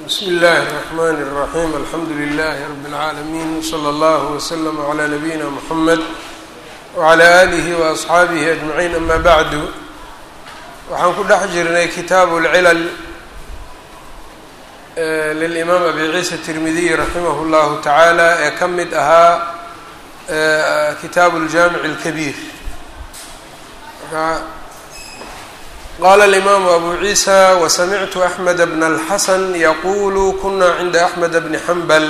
bsmi اllahi الرحmn الرaحيم alxamdu لlh رb العaalمين وslى اllه وslm عlى نabيina mحamed وعlى آlih وأصxaabih أجمعين ama bعdu waxaan ku dhex jirnay kitaabu اlcilal lلإmaam abi ciisa التirmidiy raximah اllahu taعaalى ee ka mid ahaa kitaabu اljamiع الكbيr qala اlimaamu abu ciisa wasamictu axmed bna اlxasan yaqulu kuna cinda axmed bni xambal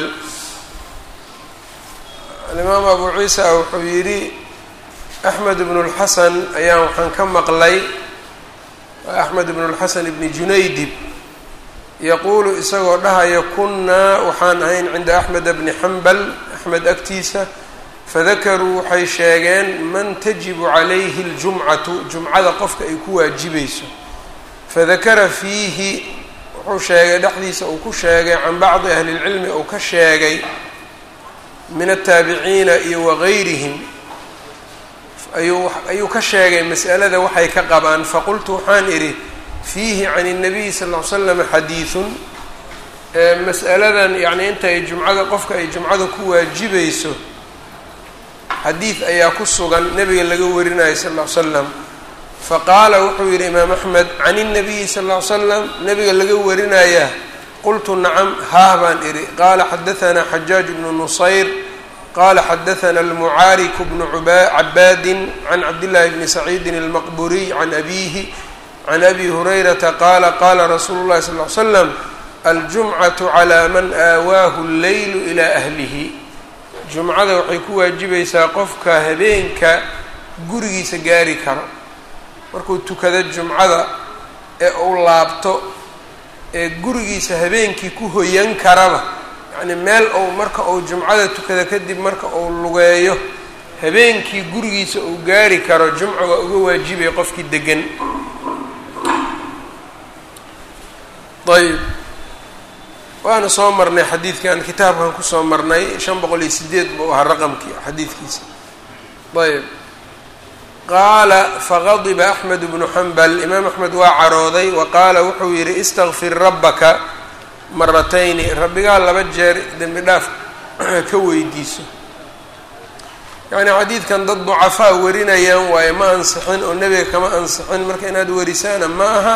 alimaamu abu ciisa wuxuu yidhi axmed bnu اlxasan ayaan waxaan ka maqlay axmed bnu اlxasan ibni junaydib yaquulu isagoo dhahaya kunaa waxaan ahayn cinda axmed bni xambal axmed agtiisa fadakaruu waxay sheegeen man tajibu calayhi اljumcatu jumcada qofka ay ku waajibayso fadakara fiihi wuxuu sheegay dhexdiisa uu ku sheegay can bacdi ahli اlcilmi uu ka sheegay min ataabiciina iyo wagayrihim ayuu ayuu ka sheegay mas'alada waxay ka qabaan faqultu waxaan idhi fiihi can الnabiy sal ll ly slam xadiiثun mas'aladan yani inta ay jumcada qofka ay jumcada ku waajibayso xadiid ayaa ku sugan nabiga laga warinayo sal ll ly slam faqaala wuxuu yidhi imaam axmed can الnabiyi sal ll ly slam nabiga laga warinaya qultu nacam haah baan idhi qaala xadaثna xajaaj bnu nusayr qala xadaثna almucaarik bnu cabaadin can cabdillahi bni saciidin اlmaqburiy can abihi can abi hurayrata qaala qaala rasuulu llahi sal ly slam aljumcatu calى man aawaahu اlleylu ilى ahlihi jumcada waxay ku waajibaysaa qofka habeenka gurigiisa gaari karo markuu tukado jumcada ee uu laabto ee gurigiisa habeenkii ku hoyan karaba yacni meel uu marka uu jumcada tukado kadib marka uu lugeeyo habeenkii gurigiisa uu gaari karo jumca waa uga waajibaya qofkii degan ayb waana soo marnay xadiidkan kitaabkan kusoo marnay shan boqol iyo sideed buu ahaa raqamkii xadiidkiisa ayb qaala faqadiba axmed bnu xambal imaam axmed waa carooday wa qaala wuxuu yidhi istakfir rabbaka maratayni rabbigaa laba jeer dembi dhaaf ka weydiiso yacni xadiidkan dad ducafaa warinayaan waaye ma ansixin oo nebiga kama ansixin marka inaad warisaana ma aha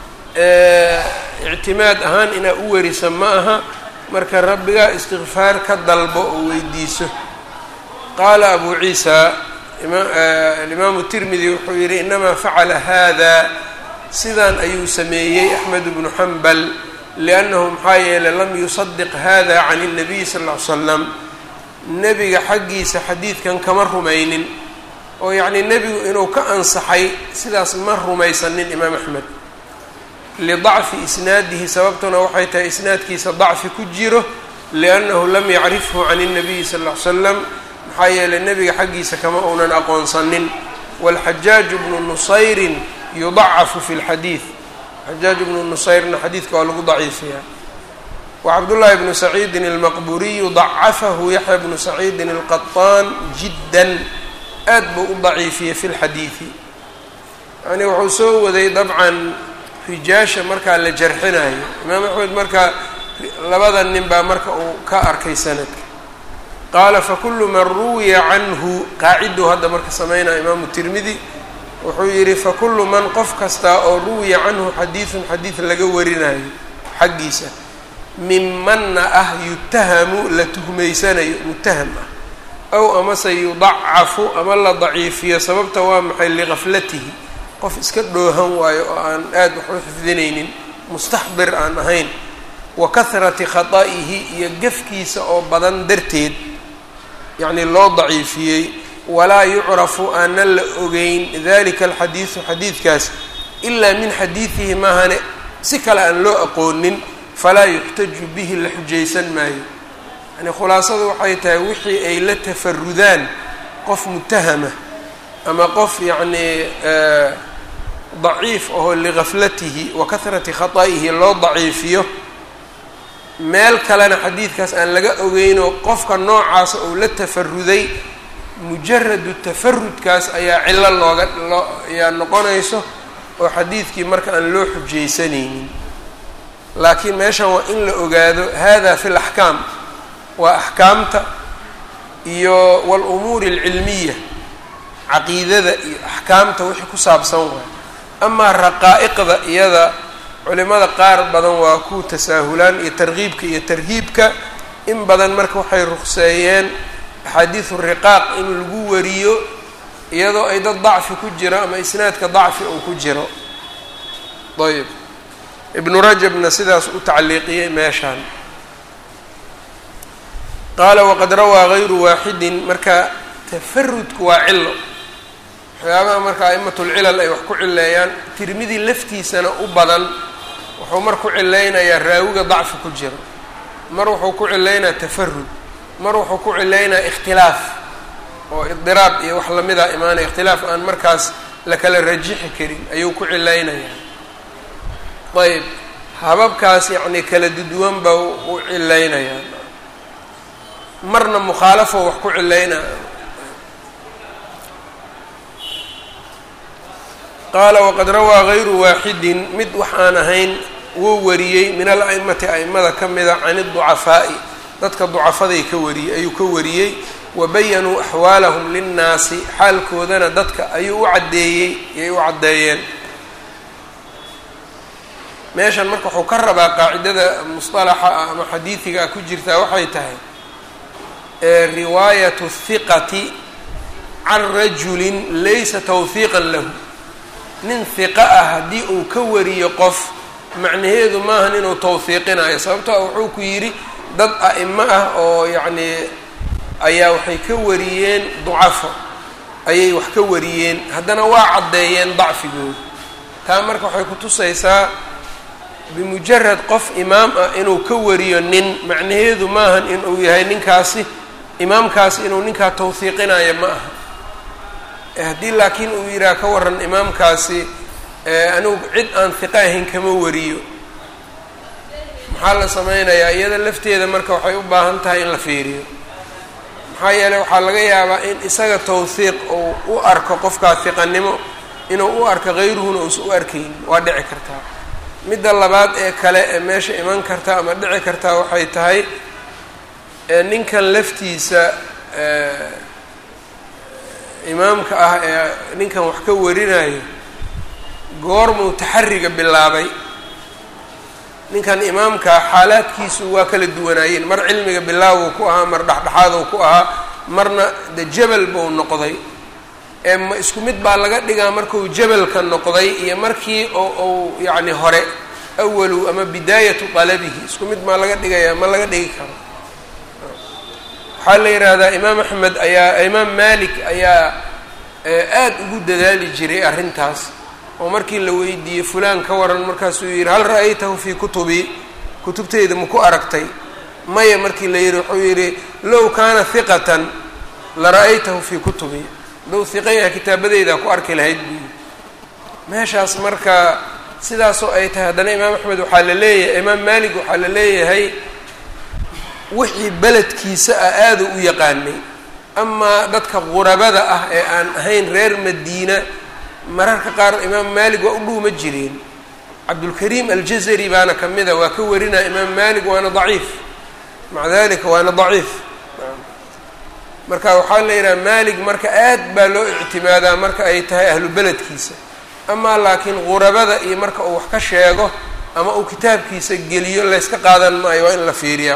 ictimaad ahaan inaad u werisa ma aha marka rabbigaa istikfaar ka dalbo oo weydiiso qaala abu ciisa alimaamu tirmidi wuxuu yidhi inamaa facala hada sidan ayuu sameeyey axmed bnu xambal liannahu maxaa yeelay lam yusadiq hada can الnabiy sal ll ly slam nebiga xaggiisa xadiidkan kama rumaynin oo yacnii nebigu inuu ka ansaxay sidaas ma rumaysanin imaam axmed lidacfi isnaadihi sababtuna waxay tahay isnaadkiisa dacfi ku jiro liannahu lam yacrifhu can الnabiyi sal ll ly slam maxaa yeelay nebiga xaggiisa kama uunan aqoonsanin wاlxajaaju bnu nusayrin yudacafu fi اlxadiid xajaaj bnu nusayrna xadiidka waa lagu daciifiyaa wacabdullaahi bnu saciidin اlmaqburiyu dacafahu yaxya bnu saciidin اlqaطaan jiddan aad buu u daciifiyey fi lxadiidi yani wuxuu soo waday dabcan rijaasha markaa la jarxinayo imaam axmed markaa labada nin baa marka uu ka arkay sanadka qaala fakulu man ruwiya canhu qaaciduu hadda marka sameynaya imaamu tirmidi wuxuu yidhi fakulu man qof kastaa oo ruwiya canhu xadiidun xadiid laga warinayo xaggiisa mimanna ah yutahamu la tuhmaysanayo mutaham ah ow amase yudacafu ama la daciifiyo sababta waa maxay ligaflatihi qof iska dhoohan waayo oo aan aada wax u xifdinaynin mustaxdir aan ahayn wa kahrati khata'ihi iyo gefkiisa oo badan darteed yacnii loo daciifiyey walaa yucrafu aanan la ogeyn dalika alxadiidu xadiidkaas ilaa min xadiidihi maahane si kale aan loo aqoonin falaa yuxtaju bihi la xujaysan maayo yani khulaasadu waxay tahay wixii ay la tafarudaan qof mutahama ama qof yacnii daciif ahoo ligaflatihi wa kahrati khata'ihi loo daciifiyo meel kalena xadiidkaas aan laga ogeynoo qofka noocaasa uu la tafaruday mujaradu tafarudkaas ayaa cillo looga loo ayaa noqonayso oo xadiidkii marka aan loo xujaysanaynin laakiin meeshan waa in la ogaado hada fi laxkaam waa axkaamta iyo walumuuri alcilmiya caqiidada iyo axkaamta wixii ku saabsan waay amaa raqaa'iqda iyada culimada qaar badan waa ku tasaahulaan iyo tarkiibka iyo tarhiibka in badan marka waxay ruqseeyeen axaadiisu riqaaq in lagu wariyo iyadoo ay dad dacfi ku jiro ama isnaadka dacfi uu ku jiro ayb ibnu rajabna sidaas u tacliiqiyey meeshaan qaala waqad rawaa gayru waaxidin marka tafarudku waa cilo waxyaabaha marka a'imatulcilal ay wax ku cileeyaan tirmidi laftiisana u badan wuxuu mar ku cilaynayaa raawiga dacfi ku jiro mar wuxuu ku cilaynayaa tafarud mar wuxuu ku cilaynayaa ikhtilaaf oo idiraab iyo wax lamida imaanaya ikhtilaaf aan markaas la kala rajixi karin ayuu ku cilaynayaa ayb hababkaas yacni kala duduwan baa u cilaynayaa marna mukhaalafo wax ku cilaynaya qaala waqad rawaa gayru waaxidin mid wax aan ahayn wuu wariyey min al a'imati a'imada ka mida can iducafaa'i dadka ducafaday ka wariyey ayuu ka wariyey wa bayanuu axwaalahum linnaasi xaalkoodana dadka ayuu u caddeeyey ayay u caddeeyeen meeshan marka wuxuu ka rabaa qaacidada musطalaxa ah ama xadiidiga ah ku jirtaa waxay tahay riwaayatu hiqati can rajulin laysa tawhiiqan lahu nin hiqa ah haddii uu ka wariyo qof macnaheedu maahan inuu tawhiiqinayo sababtoo wuxuu ku yidhi dad a'imo ah oo yacnii ayaa waxay ka wariyeen ducafo ayay wax ka wariyeen haddana waa caddeeyeen dacfigooda taa marka waxay ku tusaysaa bimujarad qof imaam ah inuu ka wariyo nin macnaheedu maahan inuu yahay ninkaasi imaamkaasi inuu ninkaa tawhiiqinayo ma aha haddii laakiin uu yidhaha ka waran imaamkaasi anigu cid aan hiqa ahayn kama wariyo maxaa la sameynayaa iyada lafteeda marka waxay u baahan tahay in la fiiriyo maxaa yeeley waxaa laga yaabaa in isaga tawhiiq uu u arko qofkaa hiqanimo inuu u arko hayruhuna uusan u arkayn waa dhici kartaa midda labaad ee kale ee meesha iman karta ama dhici kartaa waxay tahay ninkan laftiisa imaamka ah ee ninkan wax ka warinayo goormuu taxariga bilaabay ninkan imaamkaa xaalaadkiisu waa kala duwanaayeen mar cilmiga bilaawuu ku ahaa mar dhexdhexaaduu ku ahaa marna de jabal buu noqday ee ma isku mid baa laga dhigaa markuu jabalka noqday iyo markii oo uu yacni hore awalu ama bidaayatu dalabihi isku mid maa laga dhigayaa ma laga dhigi karo waxaa la yidhaahdaa imaam axmed ayaa imaam malik ayaa aada ugu dadaali jiray arrintaas oo markii la weydiiyey fulaan ka waran markaasuu yidhi hal ra'aytahu fii kutubii kutubteyda maku aragtay maya markii la yidhi wuxuu yidhi low kaana hiqatan la ra'aytahu fii kutubii hadduu hiqa yahay kitaabadeydaa ku arki lahayd buu yidhi meeshaas marka sidaasoo ay tahay haddana imaam axmed waxaa la leeyahay imaam malik waxaa la leeyahay wixii beledkiisa ah aada u yaqaanay amaa dadka qurabada ah ee aan ahayn reer madiina mararka qaar imaam maalik waa u dhuuma jireen cabdulkariim aljazari baana ka mida waa ka warinaya imaam maalik waana daciif maca dalika waana daciif marka waxaa la yidhaha maalik marka aad baa loo ictimaadaa marka ay tahay ahlu beledkiisa amaa laakiin qurabada iyo marka uu wax ka sheego ama uu kitaabkiisa geliyo layska qaadan maayo waa in la fiiriyaa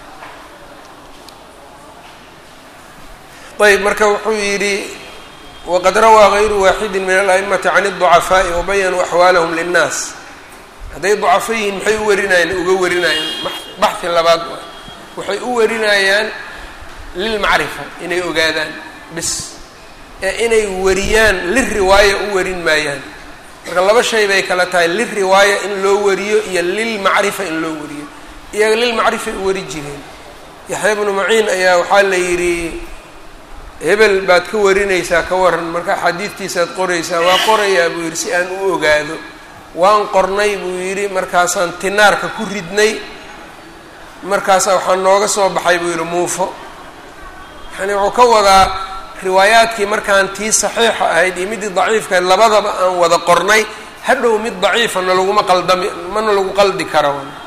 ayb marka wuxuu yidhi waqad rawaa gayru waaxidi min ala'imati can الضucafaaءi wabayanuu axwaalahum linnaas hadday ducafo yihiin maxay u warinayaan uga warinayaan baxhi labaad waxay u warinayaan lilmacrifa inay ogaadaan bis ee inay wariyaan liriwaaya u warin maayaan marka laba shay bay kala tahay liriwaaya in loo wariyo iyo lilmacrifa in loo wariyo iyaga lilmacrifay u wari jireen yaxya bnu maciin ayaa waxaa la yidhi hebel baad ka warinaysaa ka waran marka axaadiidtiisaad qoraysaa waa qorayaa buu yidhi si aan u ogaado waan qornay buu yidhi markaasaan tinaarka ku ridnay markaasaa waxaa nooga soo baxay buu yidhi muufo yani wuxuu ka wadaa riwaayaadkii markaan tii saxiixa ahayd iyo midii daciifkahayd labadaba aan wada qornay hadhow mid daciifa na laguma qaldami mana lagu qaldi karo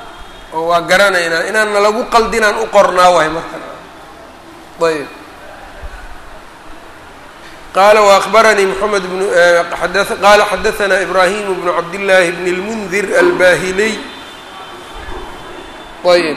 oo waa garanaynaa inaan nalagu qaldinaan u qornaa waay marka ayb qala وأخbarnii mحamed bn qala xadaثna إbrahim bn cabdالlahi bn الmndir albahiliy ayb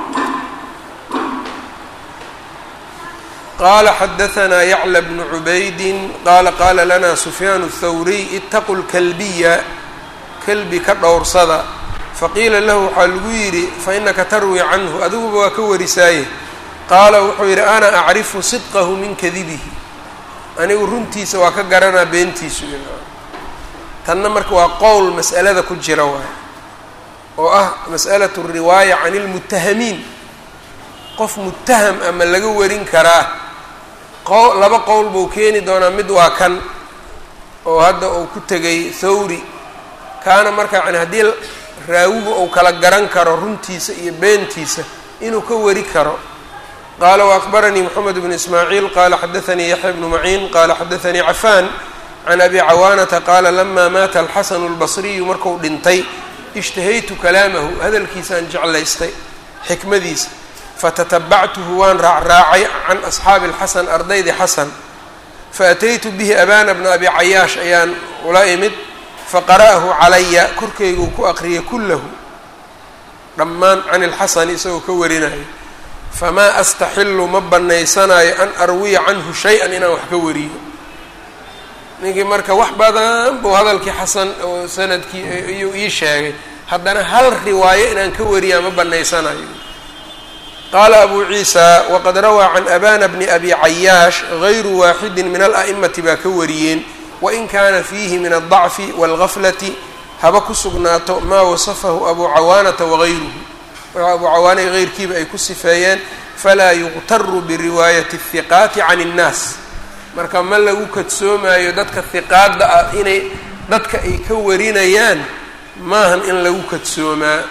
qala xadaثna yعlى bn cubaydi qala qala lana sufyaan الthawriy itaqu اlkalbiya kalbi ka dhowrsada faqiila lahu waxaa lagu yidhi fainaka tarwi canhu adiguba waa ka warisaaye qaala wuxuu yidhi ana acrifu sidqahu min kadibihi anigu runtiisa waa ka garanaa beentiisu tanna marka waa qowl mas'alada ku jira waay oo ah mas'alatu riwaaya can ilmutahamiin qof mutaham ama laga warin karaa qo laba qowl buu keeni doonaa mid waa kan oo hadda uu ku tegay thawri kaana marka yani haddii raawigu uu kala garan karo runtiisa iyo beentiisa inuu ka wari karo qala وأخbarnii mحamed بن ismaaعiil qala xadaثnii yaحya بnu maciin qala xadaثnii cafan can abi cawaanata qaala lama maata alxasanu اlbصriyu marku dhintay اجtahaytu kalaamahu hadalkiisaan jeclaystay xikmadiisa fatatabactuhu waan raacraacay can asxaabi اlxasan ardaydii xasan faataytu bihi abana bna abi cayaash ayaan ula imid faqara'ahu calaya korkayguu ku aqriyay kulahu dhammaan can اlxasani isagoo ka warinayo famaa astaxilu ma banaysanayo an arwiya canhu shay-an inaan wax ka wariyo ninkii marka wax badan buu hadalkii xasan oo sanadkii iyuu ii sheegay haddana hal riwaayo inaan ka wariyaa ma banaysanayo qaala abu ciisa waqad rawaa can abana bni abi cayaash gayru waaxidi min ala'imati baa ka wariyeen wain kaana fiihi min aldacfi waalgaflati haba ku sugnaato maa wasafahu abu cawaanata wagayruhu waxa abu cawaanay heyrkiiba ay ku sifeeyeen falaa yuqtaru biriwaayati الhiqaati can الnaas marka ma lagu kadsoomayo dadka hiqaadda ah inay dadka ay ka warinayaan maahan in lagu kadsoomaa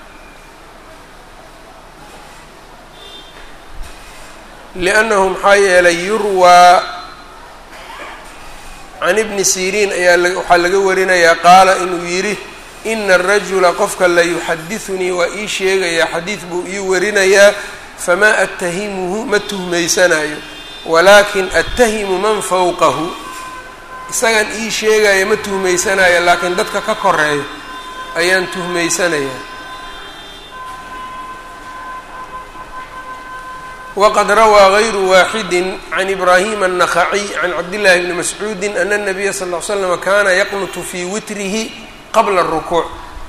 liannahu maxaa yeelay yurwaa can ibni siriin ayaa waxaa laga warinayaa qaala inuu yidhi ina arajula qofka la yuxadidunii waa ii sheegayaa xadiid buu ii warinayaa famaa attahimuhu ma tuhmaysanayo walaakin attahimu man fawqahu isagan ii sheegaya ma tuhmaysanayo laakiin dadka ka koreeyo ayaan tuhmaysanayaa waqad rawaa gayru waaxidi can ibraahima الnakhaciy can cabdillahi bni mascuudi ana الnabiya sal ll ly slama kana yaqnutu fii witrihi qabla الrukuuc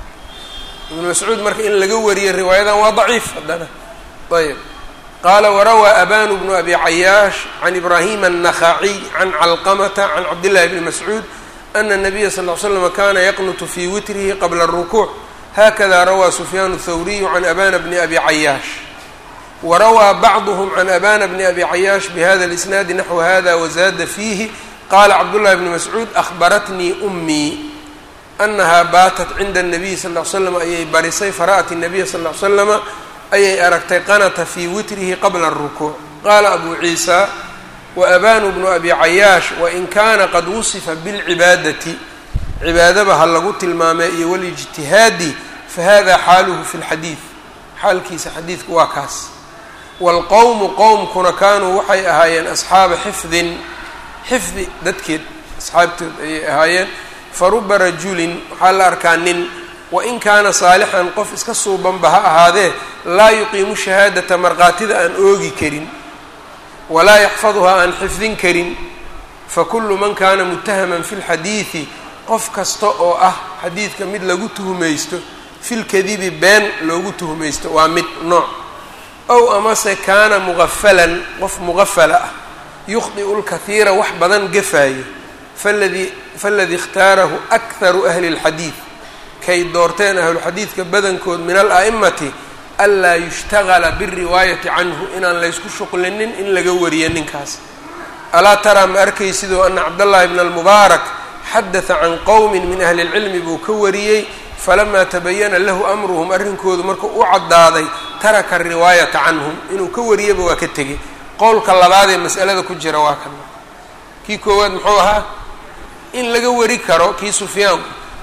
ibnu mascuud marka in laga wariyo riwaayadan waa daciif haddana ayb qaala warawaa abanu bnu abi cayaash can ibraahima الnakhaciy can calqamata can cabdillahi bni mascuud ana الnabiya sal ll slama kana yaqnutu fii witrihi qabla الrukuuc hakada rawaa sufyaan الthawriyu can abana bni abi cayaash warawaa bacduhm can abana bni abi cayaash bihada اlisnaadi naxwu hada wazaada fiihi qaala cabdullahi bni mascuud ahbaratnii umii anahaa baatat cinda الnabiyi sal ll ly slam ayay barisay fara'at الnabiya sal ll ly slama ayay aragtay qanata fii witrihi qabla الrukuuc qaala abu ciisa waabanu bnu abi cayaash wain kaana qad wusifa biاlcibaadati cibaadaba ha lagu tilmaamay iyo walijtihaadi fahada xaaluhu fi اlxadiid xaalkiisa xadiidku waa kaas wاlqowmu qowmkuna kaanuu waxay ahaayeen asxaaba xifdin xifdi dadkeed asxaabtood ayay ahaayeen faruba rajulin waxaa la arkaa nin wain kaana saalixan qof iska suubanba ha ahaadee laa yuqiimu shahaadata markhaatida aan oogi karin walaa yaxfaduhaa aan xifdin karin fakulu man kaana mutahaman fi lxadiidi qof kasta oo ah xadiidka mid lagu tuhmaysto filkadibi been loogu tuhmaysto waa mid nooc ow amase kaana mugafalan qof mugafala ah yukhdi'u lkahiira wax badan gafaayo faladii faladii ikhtaarahu akharu ahli اlxadiid kay doorteen ahluxadiidka badankood min ala'imati anlaa yushtagala biriwaayati canhu inaan laysku shuqlinin in laga wariyo ninkaas alaa taraa ma arkaysidoo ana cabdاllahi bna almubaarak xadata can qowmi min ahli اlcilmi buu ka wariyey falamaa tabayana lahu amruhum arrinkoodu markuu u caddaaday taraka riwaayata canhum inuu ka wariyaba waa ka tegey qowlka labaadee mas'alada ku jira waa kan kii koowaad muxuu ahaa in laga wari karo kii sufyaan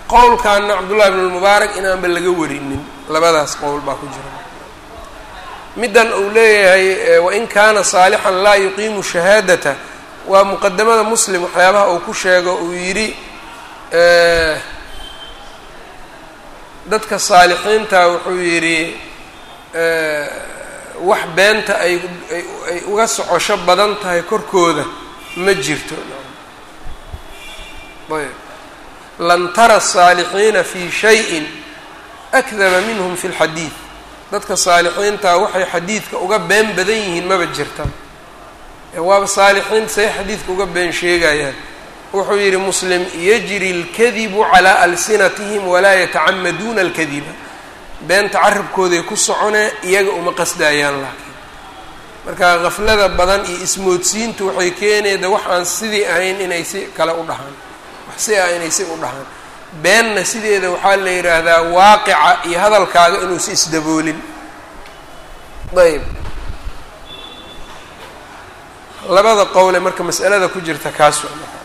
qowlkaana cabdullahi bn lmubaarak inaanba laga warinin labadaas qowl baa ku jira middan uu leeyahay wain kaana saalixan laa yuqiimu shahaadata waa muqadamada muslim waxyaabaha uu ku sheego uu yidhi dadka saalixiinta wuxuu yidhi wax beenta ay ay uga socosho badan tahay korkooda ma jirto ayb lan tara الsaalixiina fi shayin akdaba minhm fi اlxadiid dadka saalixiintaa waxay xadiidka uga been badan yihiin maba jirta waaba saalixiin say xadiidka uga been sheegayaan wuxuu yidhi muslim yajri اlkadibu calىa alsinatihim walaa yatacamaduuna اlkadiba beenta carabkooday ku socone iyaga uma qasdaayaan laakiin marka kaflada badan iyo ismoodsiintu waxay keenayda wax aan sidii ahayn inay si kale u dhahaan wax si ah inay si u dhahaan beenna sideeda waxaa la yidhaahdaa waaqica iyo hadalkaaga inuusi isdaboolin ayb labada qowle marka mas'alada ku jirta kaas waa marka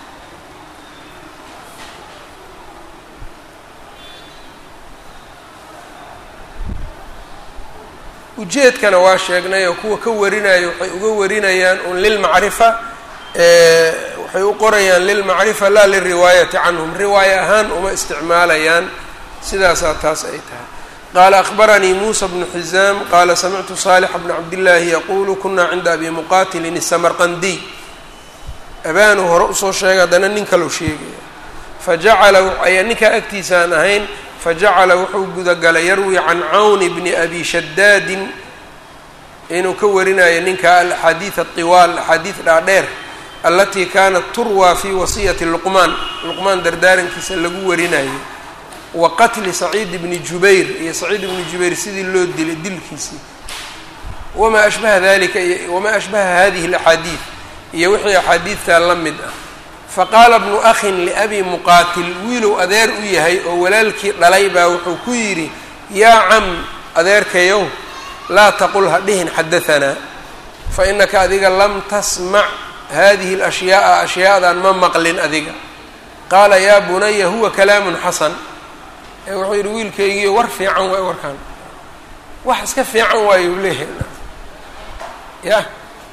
ujeedkana waa sheegnay oo kuwa ka warinayo waxay uga warinayaan un lilmacrifa waxay u qorayaan lilmacrifa laa lilriwaayati canhum riwaaya ahaan uma isticmaalayaan sidaasaa taas ay tahay qaala akbaranii muusa bnu xizaam qaala samictu saalixa bna cabdillaahi yaquulu kunaa cinda abi muqaatilin isamarqandiy abaanu hore usoo sheegay haddana nin kalou sheegaya fajacala ayaa ninkaa agtiisaan ahayn fajacala wuxuu gudagalay yarwi can cawni bni abi shadaadin inuu ka warinayo ninka alaxaadiid aطiwaal axaadiid dhaadheer alatii kaanat turwaa fi wasiyati luqmaan luqmaan dardaarankiisa lagu warinayo wa qatli saciid bni jubayr iyo saciid ibni jubayr sidii loo dilay dilkiisii wamaa ashbaha dalika wamaa ashbaha hadihi alaxaadiid iyo wixii axaadiidtaa la mid ah faqaala bnu akhin liabi muqaatil wiilow adeer u yahay oo walaalkii dhalay baa wuxuu ku yidhi yaa cam adeerkayow laa taqul ha dhihin xadahanaa fa inaka adiga lam tasmac hadihi alashyaaa ashyaadan ma maqlin adiga qaala yaa bunaya huwa kalaamun xasan ee wuxuu yidhi wiilkaygiiyo war fiican waay warkaan wax iska fiican waayo u leeyahay ya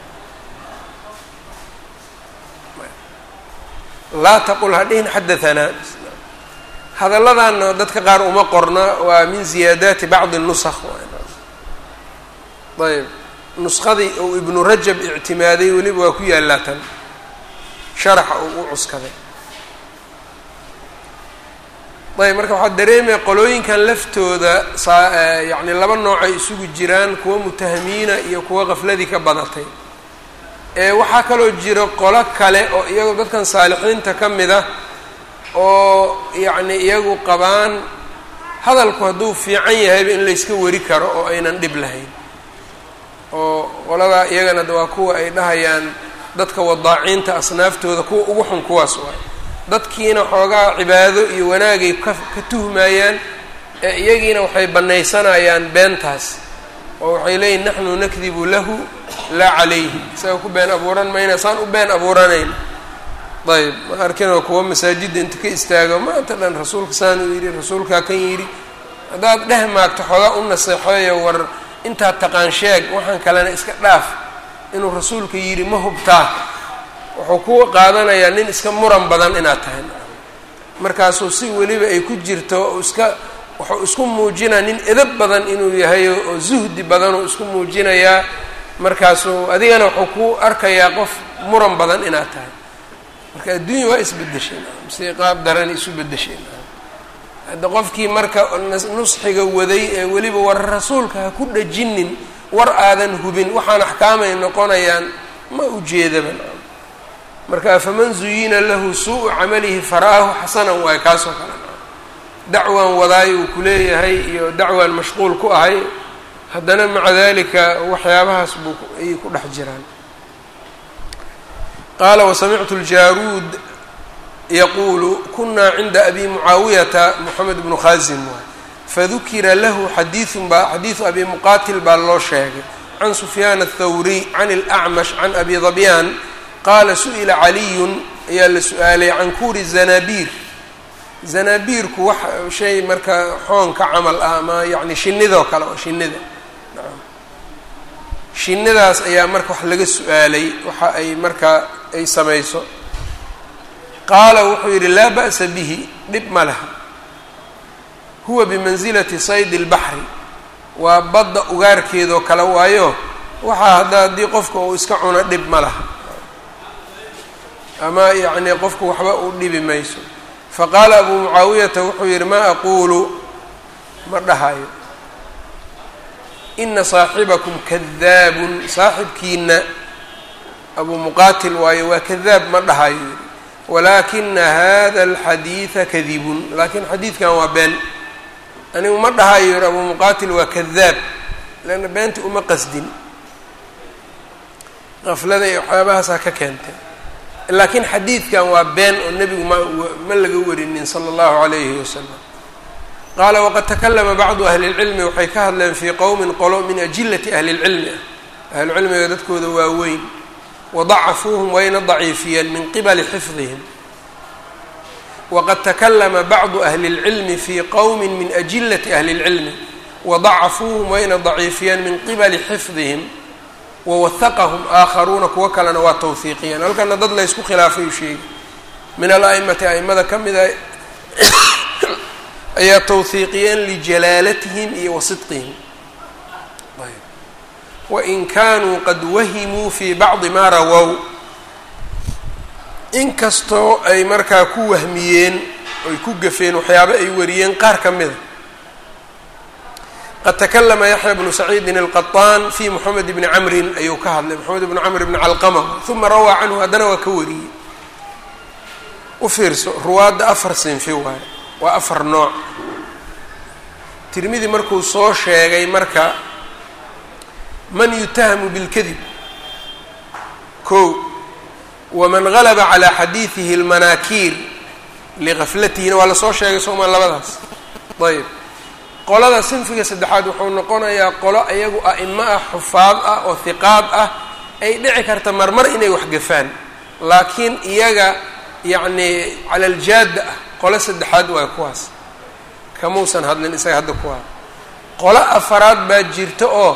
laa taqul ha dhihin xadahanaa hadalladaana dadka qaar uma qorna waa min ziyaadaati bacdi nusakh ayb nuskhadii uu ibnu rajab ictimaaday weliba waa ku yaallaa tan sharaxa uu u cuskaday ayb marka waxaa dareemaya qolooyinkan laftooda saa yacni laba noocay isugu jiraan kuwa mutahamiina iyo kuwa qafladii ka badatay waxaa kaloo jiro qolo kale oo iyagu dadkan saalixiinta ka mid ah oo yacni iyagu qabaan hadalku hadduu fiican yahayba in layska wari karo oo aynan dhib lahayn oo qoladaa iyagana waa kuwa ay dhahayaan dadka wadaaciinta asnaaftooda kuwa ugu xun kuwaas waay dadkiina xoogaa cibaado iyo wanaagay ka ka tuhmayaan ee iyagiina waxay bannaysanayaan beentaas oo waxay leeyihin naxnu nakdibu lahu laa calayhi isaga ku been abuuran mayna saan u been abuuranayn ayb ma arkinoo kuwa masaajidda inta ka istaago maanta dhan rasuulka saan uu yidhi rasuulkaa kan yidhi haddaad dheh maagto xoogaa u naseexeeyo war intaad taqaan sheeg waxaan kalena iska dhaaf inuu rasuulka yidhi ma hubtaa wuxuu ku qaadanayaa nin iska muran badan inaad tahay markaasuu si weliba ay ku jirto iska wuxuu isku muujinaa nin edab badan inuu yahay oo zuhdi badanuu isku muujinayaa markaasuu adigana wuxuu ku arkayaa qof muran badan inaad tahay marka adduunya waa isbedesheen si qaab daran isu bedesheen hadda qofkii marka nusxiga waday ee weliba war rasuulka ha ku dhajinin war aadan hubin waxaan axkaamay noqonayaan ma ujeedaba marka faman zuyina lahu suu-u camalihi fara'ahu xasanan waayo kaasoo kale dacwaan wadaay uu ku leeyahay iyo dacwaan mashquul ku ahay haddana maca dalika waxyaabahaas buu ayay ku dhex jiraan qaala wasamictu ljaruud yaquulu kunaa cinda abi mucaawiyata moxamed bnu khaasim waay fadukira lahu xadiiun baa xadiidu abi muqaatil baa loo sheegay can sufyaan athawriy can اlacmash can abi dabyaan qaala su-ila caliyun ayaa la su-aalay can kuuri zanabiir zanaabiirku wax shay marka xoonka camal ah ama yacni shinidoo kale oo shinida shinidaas ayaa marka wax laga su-aalay waxa ay markaa ay samayso qaala wuxuu yidhi laa ba'sa bihi dhib ma laha huwa bimansilati saydi اlbaxri waa badda ugaarkeedoo kale waayo waxaa hadda haddii qofka uu iska cuno dhib ma laha ama yacni qofku waxba u dhibi mayso faqaala abuu mucaawiyata wuxuu yidhi maa aquulu ma dhahayo ina saaxibakum kadaabun saaxibkiina abuu muqaatil waayo waa kadaab ma dhahayo yidhi walaakina hada alxadiida kadibun laakiin xadiidkan waa been anigu ma dhahayo yidhi abuu muqaatil waa kadaab leanna beenta uma qasdin qaflada iyo waxyaabahaasaa ka keentay laakiin xadiidkan waa been oo nebigu ma ma laga warinin sala allahu calayhi wasalam qaala waqad takalama bacdu ahli اlcilmi waxay ka hadleen fii qowmin qolo min ajilati ahli اlcilmi ah ahlucilmiga dadkooda waaweyn wadacafuuhum wayna daciifiyeen min qibali xifdihim waqad takalama bacdu ahli اlcilmi fii qowmi min ajilati ahli اlcilmi wadacafuuhum wayna daciifiyeen min qibali xifdihim wawahaqahum aakharuuna kuwo kalena waa tawhiiqiyeen halkana dad la ysku khilaafay u sheegi min al-a'imati a'imada ka mida ayaa tawhiiqiyeen lijalaalatihim iyo wa sidqihim wain kaanuu qad wahimuu fii bacdi maa rawow inkastoo ay markaa ku wahmiyeen oy ku gafeen waxyaabo ay wariyeen qaar ka mida qad takalama yaxya bnu saciidin alqaطaan fi moxamed bni camrin ayuu ka hadlay moxamed bnu camr bni calqama uma rawaa canhu haddana waa ka wariyey u fiirso ruwaadda afar sinfi waaye waa afar nooc tirmidi markuu soo sheegay marka man yutahamu bilkadib ko waman galaba calaa xadiidihi اlmanaakiir ligaflatihina waa lasoo sheegay sooma labadaas ayb qolada sinfiga saddexaad wuxuu noqonayaa qolo iyagu a'imo ah xufaad ah oo hiqaad ah ay dhici karta marmar inay waxgafaan laakiin iyaga yacni cala aljaadda ah qolo saddexaad waay kuwaas kamuusan hadlin isaga hadda kuwaa qolo afaraad baa jirta oo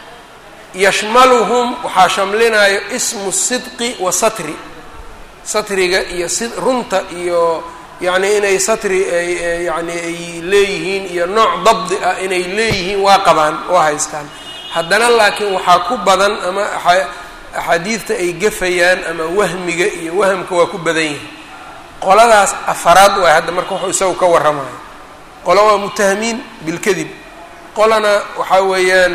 yashmaluhum waxaa shamlinayo ismu sidqi wa satri satriga iyo si runta iyo yacni inay satri ay yani ay leeyihiin iyo nooc dabdi ah inay leeyihiin waa qabaan oo haystaan haddana laakiin waxaa ku badan ama axaadiidta ay gafayaan ama wahmiga iyo wahamka waa ku badan yihin qoladaas afaraad waay hadda marka wuxuu isagu ka warramayo qolo waa mutahamiin bilkadib qolana waxaa weeyaan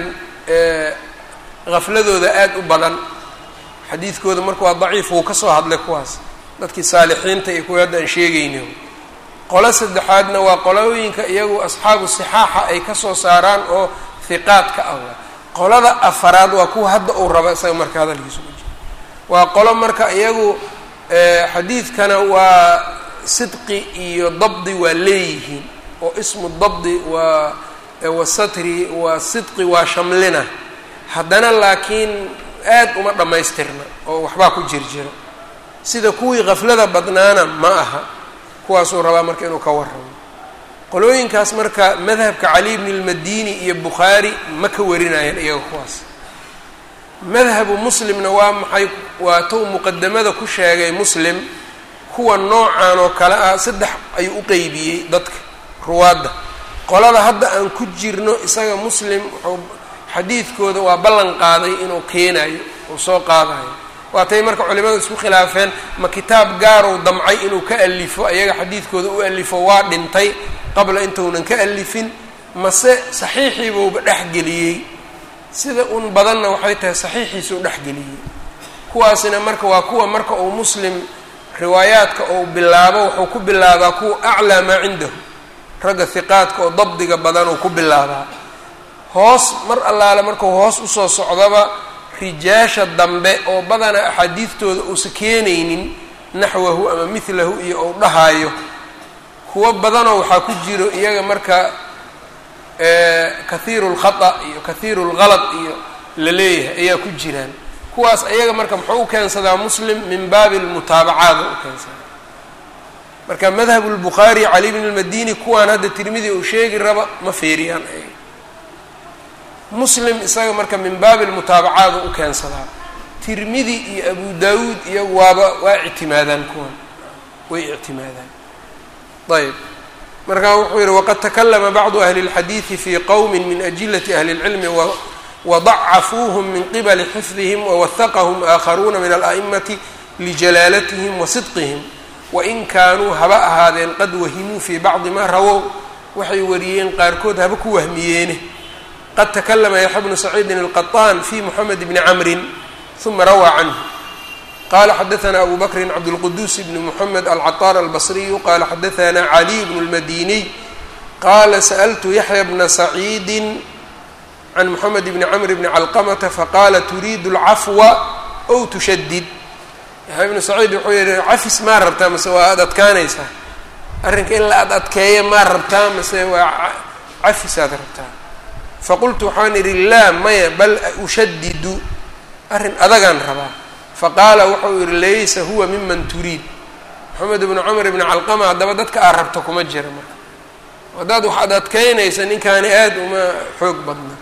hafladooda aada u badan xadiidkooda marka waa daciif wuu ka soo hadlay kuwaas dadkii saalixiinta iyo kuwii hadda aan sheegayni qolo saddexaadna waa qolooyinka iyagu asxaabu sixaaxa ay ka soo saaraan oo hiqaadka ah qolada afaraad waa kuwa hadda uu rabo isaga marka hadalkiisu u jiro waa qolo marka iyagu xadiidkana waa sidqi iyo dabdi waa leeyihiin oo ismu dabdi waa wasatri waa sidqi waa shamlina haddana laakiin aad uma dhammaystirna oo waxbaa ku jir jiro sida kuwii kaflada badnaana ma aha kuwaasuu rabaa marka inuu ka warramo qolooyinkaas marka madhabka cali bni lmadini iyo bukhaari ma ka warinayaan iyaga kuwaas madhabu muslimna waa maxay waa tou muqadamada ku sheegay muslim kuwa noocan oo kale ah saddex ayuu u qeybiyey dadka ruwaadda qolada hadda aan ku jirno isaga muslim wuxuu xadiidkooda waa ballan qaaday inuu keenayo uu soo qaadayo waatay marka culimadu isku khilaafeen ma kitaab gaarow damcay inuu ka alifo ayaga xadiidkooda u alifo waa dhintay qabla intuunan ka alifin mase saxiixiibuuba dhexgeliyey sida un badanna waxay tahay saxiixiisuu dhexgeliyey kuwaasina marka waa kuwa marka uu muslim riwaayaadka uu bilaabo wuxuu ku bilaabaa kuwa aclaa maa cindahu ragga hiqaadka oo dabdiga badan uu ku bilaabaa hoos mar allaale markuu hoos usoo socdaba rijaasha dambe oo badana axaadiidtooda uusa keenaynin naxwahu ama midlahu iyo ou dhahaayo kuwo badanoo waxaa ku jiro iyaga marka kahiiru lkhata iyo kahiiru lgalad iyo la leeyahay ayaa ku jiraan kuwaas ayaga marka muxuu u keensadaa muslim min baabi lmutaabacaada u keensadaa marka madhab lbukhaari cali bn lmadini kuwaan hadda tirmidi uu sheegi raba ma feeriyaan ay muslim isaga marka min baabi lmutaabacaad u keensadaa tirmidi iyo abu daawuud iyo waaba waa ictimaadaan kuwan way ictimaadaan ayb markaa wuxuu yihi waqad takalama bacdu ahli اlxadiidi fi qowmi min ajilati ahli اlcilmi wadacafuuhm min qibali xifdihim wawahaqahm aakharuuna min ala'imati lijalaalatihim wa sidqihim wain kaanuu haba ahaadeen qad wahimuu fii bacdi ma rawow waxay wariyeen qaarkood haba ku wahmiyeene qad takalama yaxya bnu saciidin alqaطaan fi moxamed bni camrin uma rawaa canhu qala xadaثna abu bakri cabdاlquduus bn mxamed alcaطar albصriyu qala xadaثna caliy bn اlmadiniy qala sأltu yaxya bna saciidi can moxamed bni camr bni calqamata faqala turiidu اlcafwa ow tushadid yaxya bnu saciid wuxuu yihi cafis maa rabtaa mase waa aad adkaanaysaa arrinka in la ad adkeeya maa rabtaa mase waa cafisaad rabtaa faqultu waxaan idhi laa maya bal ushadidu arrin adagaan rabaa faqaala wuxuu yihi laysa huwa miman turiid moxamed bnu camr bni calqama haddaba dadka aad rabto kuma jira marka haddaad wax ad adkeynaysa ninkaani aada uma xoog badna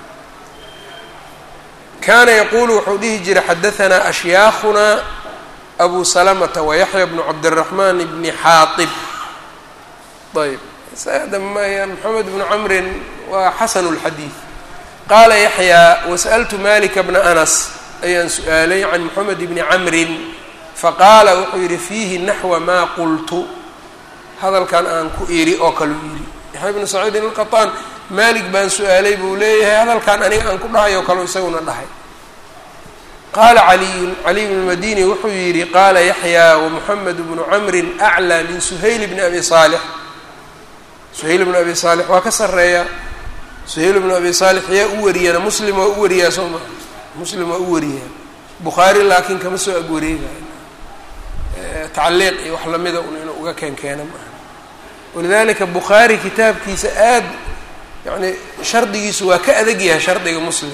kaana yaquulu wuxuu dhihi jiray xadahanaa ashyaakhunaa abu salamata wayaxya bnu cabdiraxmaan bni xaaib ayb sada maya moxamed bnu camrin waa xasanu lxadiid qaala yaxyaa wasa'altu malika bna anas ayaan su-aalay can moxamed bni camrin faqaala wuxuu yidhi fiihi naxwa maa qultu hadalkan aan ku iri oo kaleu yidhi yaxya bnu saciidin alqaطaan maalik baan su-aalay buu leeyahay hadalkan aniga aan ku dhahay oo kaleu isaguna dhahay qaala caliyun caliy bnu madini wuxuu yidhi qaala yaxyaa wamoxamed bnu camrin aclىa min suhayl bni abi saalix suhayl bnu abi saalix waa ka sareeya suhayl bnu abi saalix yaa u wariyana muslim waa u wariyaa soo maa muslim waa u wariyaa bukhaari laakiin kama soo agwareegayo tacliiq iyo wax lamida un inuu uga keen keena maaha walidalika bukhaari kitaabkiisa aad yani shardigiisu waa ka adag yahay shardiga muslim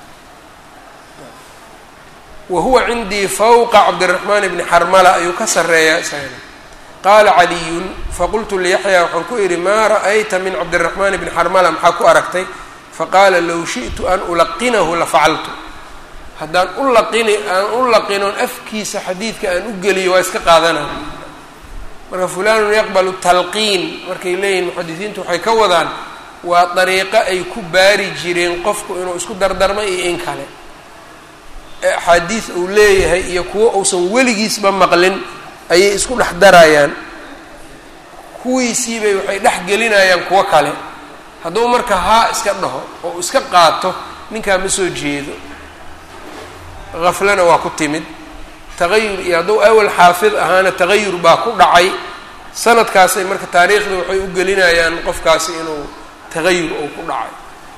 wa huwa cindii fawqa cabdiraxmaan bni xarmala ayuu ka sareeyaa isagana qaala caliyun faqultu liyaxyaa waxaan ku idhi maa ra'ayta min cabdiraxmaan bni xarmala maxaa ku aragtay faqaala low shi'tu an ulaqinahu lafacaltu haddaan u laqini aan u laqinoon afkiisa xadiidka aan u geliyo waa iska qaadanaya marka fulanun yaqbalu talqiin markay leeyihin muxadisiintu waxay ka wadaan waa dariiqo ay ku baari jireen qofku inuu isku dardarma iyo in kale axaadiis uu leeyahay iyo kuwo uusan weligiisba maqlin ayay isku dhex darayaan kuwiisiibay waxay dhex gelinayaan kuwo kale hadduu marka haa iska dhaho oo iska qaato ninkaa ma soo jeedo haflana waa ku timid tagayur iyo hadduu awal xaafid ahaana tagayur baa ku dhacay sanadkaasay marka taariikhda waxay u gelinayaan qofkaasi inuu tagayur uu ku dhacay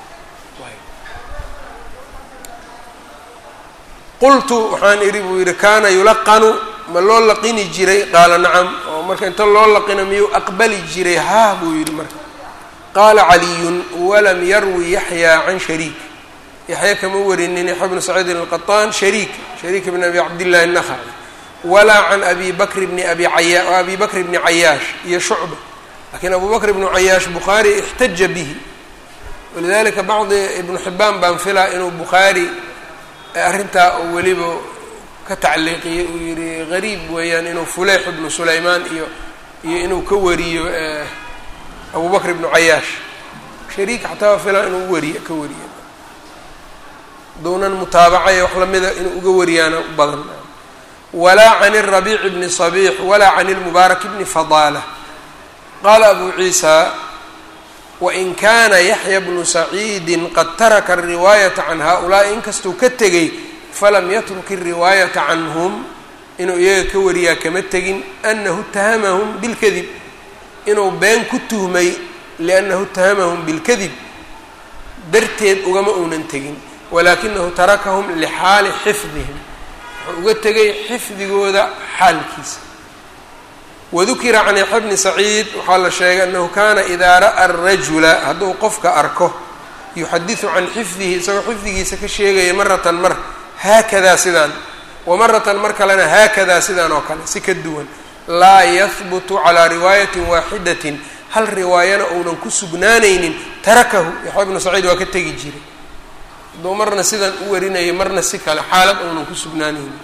qultu waxaan idhi buu yidhi kaana yulaqanu ma loo laqini jiray qaala nacam oo marka inta loo laqino miyuu aqbali jiray haa buu yidhi marka qaala caliyun walam yarwi yaxyaa can shariik yaxya kama warinin yaxya bnu saciidin alqaطaan shariik shariik bn abi cabdillahi الnakhaci walaa can abi bakr bni abi aya abi bakr bni cayaash iyo shucba lakiin abu bakr ibnu cayaash bukhaari ixtaja bihi walidalika bacdi ibnu xibaan baan filaa inuu bukhaari arrintaa oo weliba ka tacliiqiyey uu yihi gariib weeyaan inuu fuleyx ibnu sulaymaan iyo iyo inuu ka wariyo abu bakr ibnu cayaash shariik xataa filan inuu wariy ka wariyo duunan mutaabacaya wax lamida inuu uga wariyaana u badan walaa can الrabiic bni صabiix walaa can اlmubaarak bni fadaala qaala abu ciisa wain kaana yaxya bnu saciidi qad taraka الriwaayata can haؤulaaءi inkastuu ka tegay falam yatruk الriwaayata canhum inuu iyaga ka wariyaa kama tegin anahu itahamahum bilkadib inuu been ku tuhmay liannahu itahamahum bilkadib darteed ugama uunan tegin walaakinahu tarakahum lixaali xifdihim wuxuu uga tegay xifdigooda xaalkiisa wadukira can yaxya bni saciid waxaa la sheegay annahu kaana idaa ra'a arajula hadduu qofka arko yuxadisu can xifdihi isagoo xifdigiisa ka sheegaya maratan mar haakadaa sidaan wa maratan mar kalena haakadaa sidaan oo kale si ka duwan laa yahbutu calaa riwaayatin waaxidatin hal riwaayana uunan ku sugnaanaynin tarakahu yaxya bnu saciid waa ka tegi jiray hadduu marna sidan u warinayay marna si kale xaalad uunan ku sugnaanaynin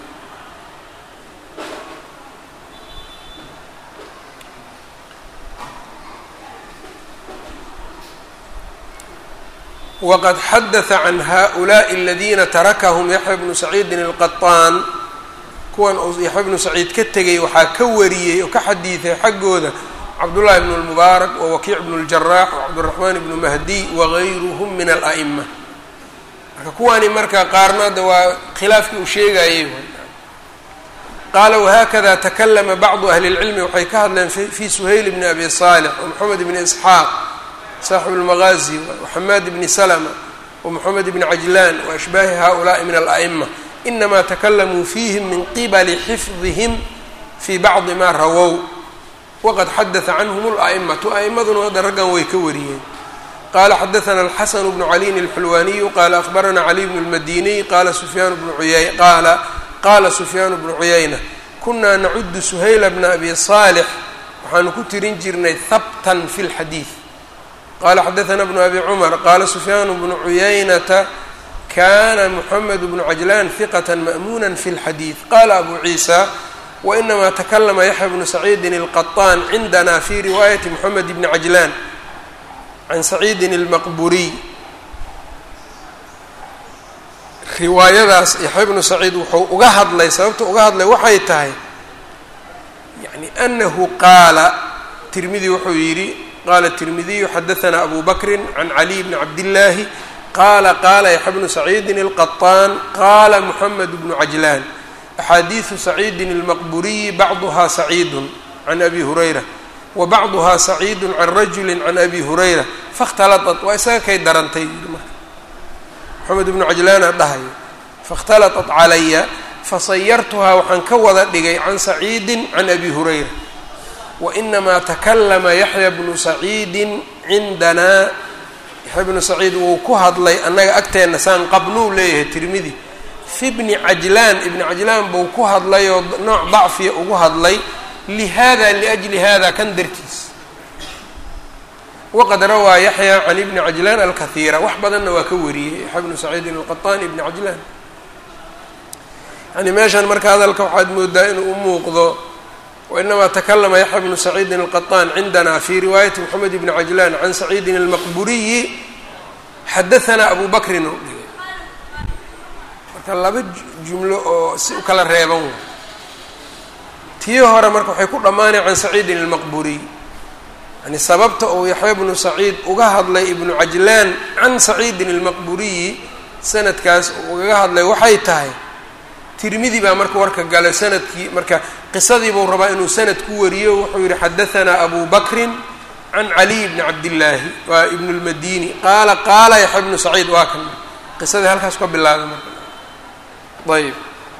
wqad xadaثa can haؤulaaءi اladina tarakahum yaxya bnu saciidin الqaطaan kuwan uu yaxya bnu saciid ka tegay waxaa ka wariyey oo ka xadiiday xaggooda cabdullahi bn اlmubaarak wawakiic bn اljarax wcabdالraxmaan bnu mahdiy wagayruhm min alأ'ma marka kuwaani marka qaarnaada waa khilaafkii uu sheegayey qaala wahakada takalama bacdu ahli اlcilmi waxay ka hadleen fi suhayl bni abi صaalx wmaxamed bni isxaaq saaxibu اlmagaazi waxamaad bni salma wmoxamed bni cajlaan waashbaahi haؤulaءi min alأ'ma inama takalamuu fiihim min qibali xifdihim fii bacdi ma rawow waqad xadaثa canhm اlأ'matu a'imaduna hadda raggan way ka wariyeen qala xadaثna alxasan bnu caliyin اlxulwaniyu qala akhbarana caliy bnu اlmadiniy qala sufyaan bnu uya qaala qala sufyaan bnu cuyayna kunaa nacudu suhayla bna abi صaalix waxaanu ku tirin jirnay habtan fi اlxadiiث qala xadaثna bnu abi cumar qala sufyaan bnu cuyaynata kana mxamed bnu cajlan hiqat ma'muna fi اlxadiiث qala abu ciisa wainama takalama yaxya bnu saciidin اlqaطaan cindana fi riwaayati mxamed bni cajlan can saciidin اlmaqburiy riwaayadaas yaxya bnu saciid wuxuu uga hadlay sababta uga hadlay waxay tahay yani anahu qaala tirmidi wuxuu yidhi qala التirmidiyu xadaثna abu bakri can caliي bni cabdالlahi qala qala yaxya bnu saciidin الqaطaan qala mxamed bnu cajlan axaadiiثu saciidin الmaqburiyi bacduha saciidu can abi hurayra wa bacduha saciidu can rajuli can abi hurayra faاhtalaطat waa isaga kay darantay marka moxamed bnu cajlaana dhahayo faاhtalaطat calaya fasayartuhaa waxaan ka wada dhigay can saciidi can abi hurayra wainamaa takalama yaxya bnu saciidin cindanaa yaxya bnu saciid wuu ku hadlay annaga agteenna saan qabnuu leeyahay tirmidi fi bni cajlaan ibni cajlaan buu ku hadlay oo nooc dacfiya ugu hadlay lihada liajli hada kan dartiis waqad rawaa yaxya can ibni cajlaan alkahiira wax badanna waa ka wariyey yaxya bnu saciidin alqaطaan ibni cajlaan yani meeshan marka hadalka waxaad moodaa inuu u muuqdo wainamaa takalama yaxya bnu saciidin alqaطaan cindana fi riwaayati moxamed bni cajlaan can saciidin almaqburiyi xadahanaa abu bakrin oo dhigay marka laba jumlo oo si u kala reeban wa tii hore marka waxay ku dhammaanay can saciidin almaqburiy yani sababta uu yaxya bnu saciid uga hadlay ibnu cajlaan can saciidin almaqburiyi sanadkaas uu ugaga hadlay waxay tahay tirmidi baa marka warka galay sanadkii marka qisadii buu rabaa inuu sanad ku wariyo wuxuu yihi xadahanaa abu bakrin can caliy bni cabdillaahi waa ibnu lmadini qaala qaala yaxya bnu saciid waa kan qisadii halkaas ka bilaabay marka ayb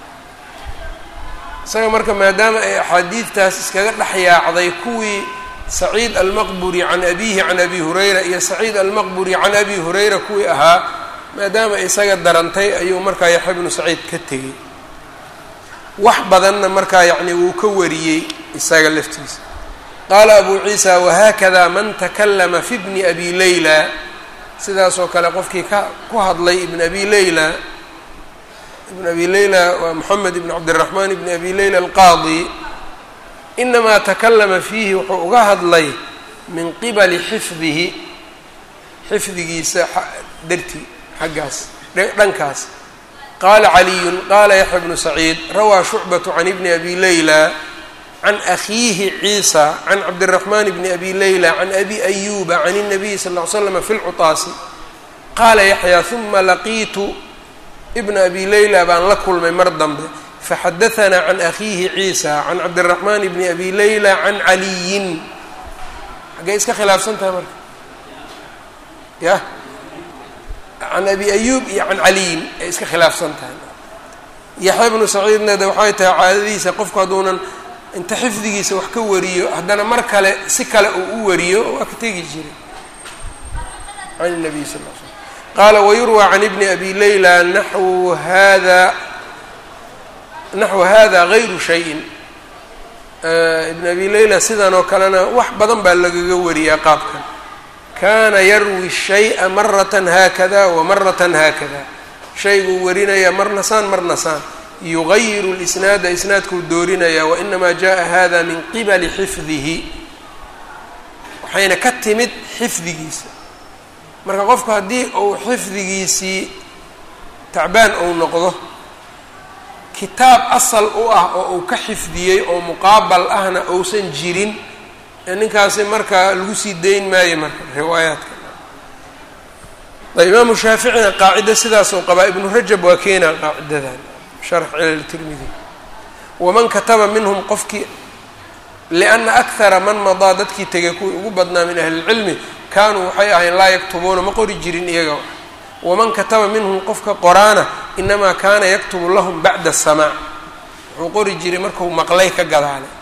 isaga marka maadaama ay axaadiidtaas iskaga dhex yaacday kuwii saciid almaqburi can abihi can abi hurayra iyo saciid almaqburi can abi hurayra kuwii ahaa maadaama isaga darantay ayuu markaa yaxya bnu saciid ka tegey wax badanna markaa yacni wuu ka wariyey isaga laftiisa qaala abu ciisa wahaakada man takalama fi bni abi layla sidaasoo kale qofkii ka ku hadlay ibn abi layla ibn abi layla waa moxamed ibn cabdiraxmaan ibn abi layla alqaadi inamaa takalama fiihi wuxuu uga hadlay min qibali xifdihi xifdigiisa dartii xaggaas dhankaas qaala caliyun qaala yaxya bnu saciid rawaa shucbatu can ibni abi layla can akhiihi ciisa can cabdiraxmaan bni abi layla can abi ayuba can الnabiyi sal ll ly slama fi lcutaasi qaala yaxya huma laqiitu ibna abi layla baan la kulmay mar dambe faxadahanaa can akhiihi ciisa can cabdiraxmaan bni abi layla can caliyin xaggay iska khilaafsan tahay marka yah can abi ayuub iyo can caliyin ay iska khilaafsan tahay yaxya bnu saciidna de waxay tahay caadadiisa qofku hadduunan inta xifdigiisa wax ka wariyo haddana mar kale si kale uu u wariyo waa ka tegi jiray can nabiy sal l slm qaala wayurwى can ibni abi layla naxwu hada naxwu hada gayru shayin ibn abi leyla sidan oo kalena wax badan baa lagaga wariyaa qaabkan kaana yarwi shay'a maratan haakada wa maratan haakada shayguu warinaya marna saan marna saan yugayiru lisnaada isnaadkuu doorinaya wainamaa jaءa hada min qibali xifdihi waxayna ka timid xifdigiisa marka qofku haddii uu xifdigiisii tacbaan uu noqdo kitaab asal u ah oo uu ka xifdiyey oo muqaabal ahna uusan jirin ninkaasi marka lagu sii dayn maayo marka riwaayaadka ayb imaamu shaaficina qaacida sidaasoo qabaa ibnu rajab waa keenaa qaacidadan sharx cilal tirmidi waman kataba minhum qofkii lianna akthara man madaa dadkii tegay kuwii ugu badnaa min ahli lcilmi kaanuu waxay ahayn laa yaktubuuna ma qori jirin iyaga waman kataba minhum qofka qoraana inamaa kaana yaktubu lahum bacda asamaac wuxuu qori jiray marku maqlay ka gadaalay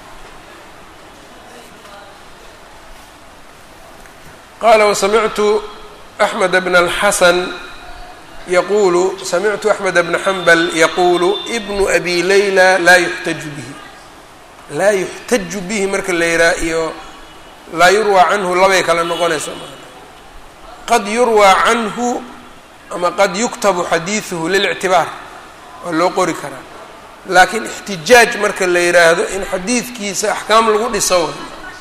qaala wasamictu axmed bna alxasan yaquulu samictu axmed bna xambal yaquulu ibnu abi layla laa yuxtaju bihi laa yuxtaju bihi marka la yihaa iyo laa yurwaa canhu labay kala noqonayso qad yurwaa canhu ama qad yuktabu xadiiduhu lilictibaar waa loo qori karaa laakiin ixtijaaj marka la yidhaahdo in xadiidkiisa axkaam lagu dhiso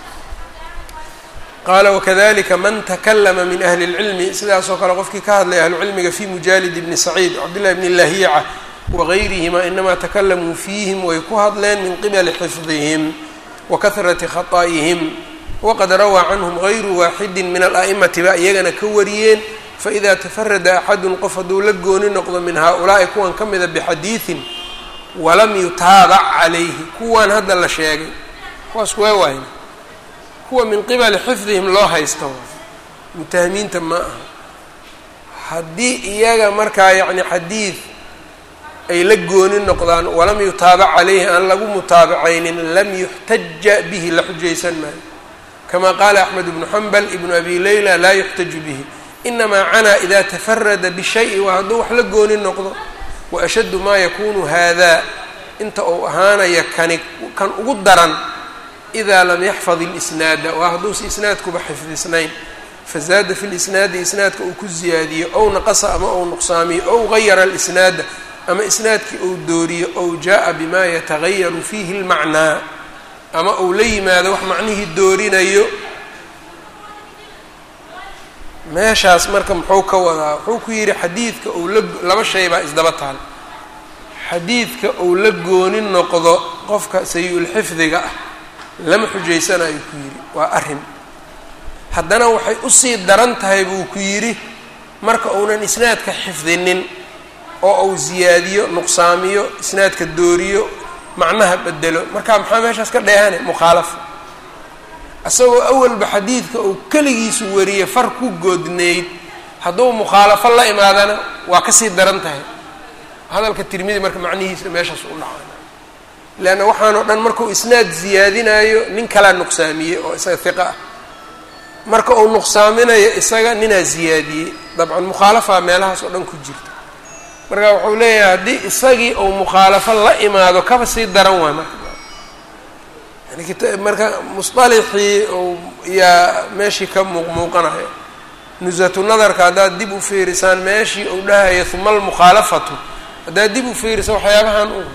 qaala wakadalika man takalama min ahli اlcilmi sidaasoo kale qofkii ka hadlay ahlucilmiga fi mujaalid bni saciid cabdillahi bni lahiica wagayrihima inamaa takalamuu fiihim way ku hadleen min qibali xifdihim wa kahrati khaطa'ihim waqad rawaa canhum gayru waaxidi min ala'imati ba iyagana ka wariyeen faida tafarada axadun qof hadduu la gooni noqdo min haaulaa'i kuwan ka mida bixadiidin walam yutaabac calayhi kuwan hadda la sheegay kuwaas waa waayna kuwa min qibali xifdihim loo haysta mutahamiinta ma aha haddii iyaga markaa yacni xadiid ay la gooni noqdaan walam yutaabac calayhi aan lagu mutaabacaynin lam yuxtaja bihi la xujaysan maayo kama qaala axmed ibnu xambal ibnu abi leyla laa yuxtaju bihi inamaa canaa ida tafarada bishayi waa hadduu wax la gooni noqdo wa ashaddu maa yakunu hada inta uu ahaanaya kani kan ugu daran ida lam yaxfad اlisnaada waa hadduusa isnaadkuba xifdisnayn fazaada fi lisnaadi isnaadka uu ku ziyaadiyo ow naqasa ama ou nuqsaamiyo ow gayara alisnaada ama isnaadkii ou dooriyo ow jaa bima yatagayaru fiihi اlmacnaa ama uu la yimaado wax macnihii doorinayo meeshaas marka muxuu ka wadaa wuxuu ku yidhi xadiidka ou la laba shay baa isdaba taal xadiidka uu la gooni noqdo qofka sayi-ulxifdiga ah lama xujaysanayo ku yidhi waa arrin haddana waxay usii daran tahay buu ku yidhi marka uunan isnaadka xifdinin oo uu ziyaadiyo nuqsaamiyo isnaadka dooriyo macnaha bedelo marka maxaa meeshaas ka dheehane mukhaalafa isagoo awalba xadiidka uu keligiisu wariyey far ku goodneyd hadduu mukhaalafo la imaadana waa kasii daran tahay hadalka tirmidi marka macnihiisa meeshaas u dhacana leanna waxaanoo dhan markuu isnaad ziyaadinayo nin kalaa nuqsaamiyey oo isaga hiqa ah marka uu nuqsaaminayo isaga ninaa ziyaadiyey dabcan mukhaalafaa meelahaas oo dhan ku jirta marka wuxuu leeyahay haddii isagii uu mukhaalafo la imaado kaba sii daran waay marka marka musطalixii yaa meeshii ka muuqmuuqanaya nusatu nadarka haddaad dib u fiirisaan meeshii uu dhahaya uma almukhaalafatu haddaad dib u fiirisa waxyaabahan u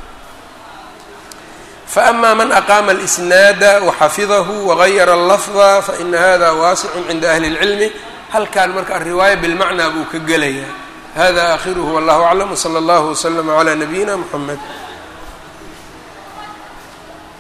faama man aqaama اlisnaada waxafidahu wagayara اllafda faina hada waasicun cinda ahli اlcilmi halkan marka alriwaaya bilmacnaa buu ka gelayaa hada aakhiruhu wallahu aclam wslى اllahu wslama عlى nabiyina mxamed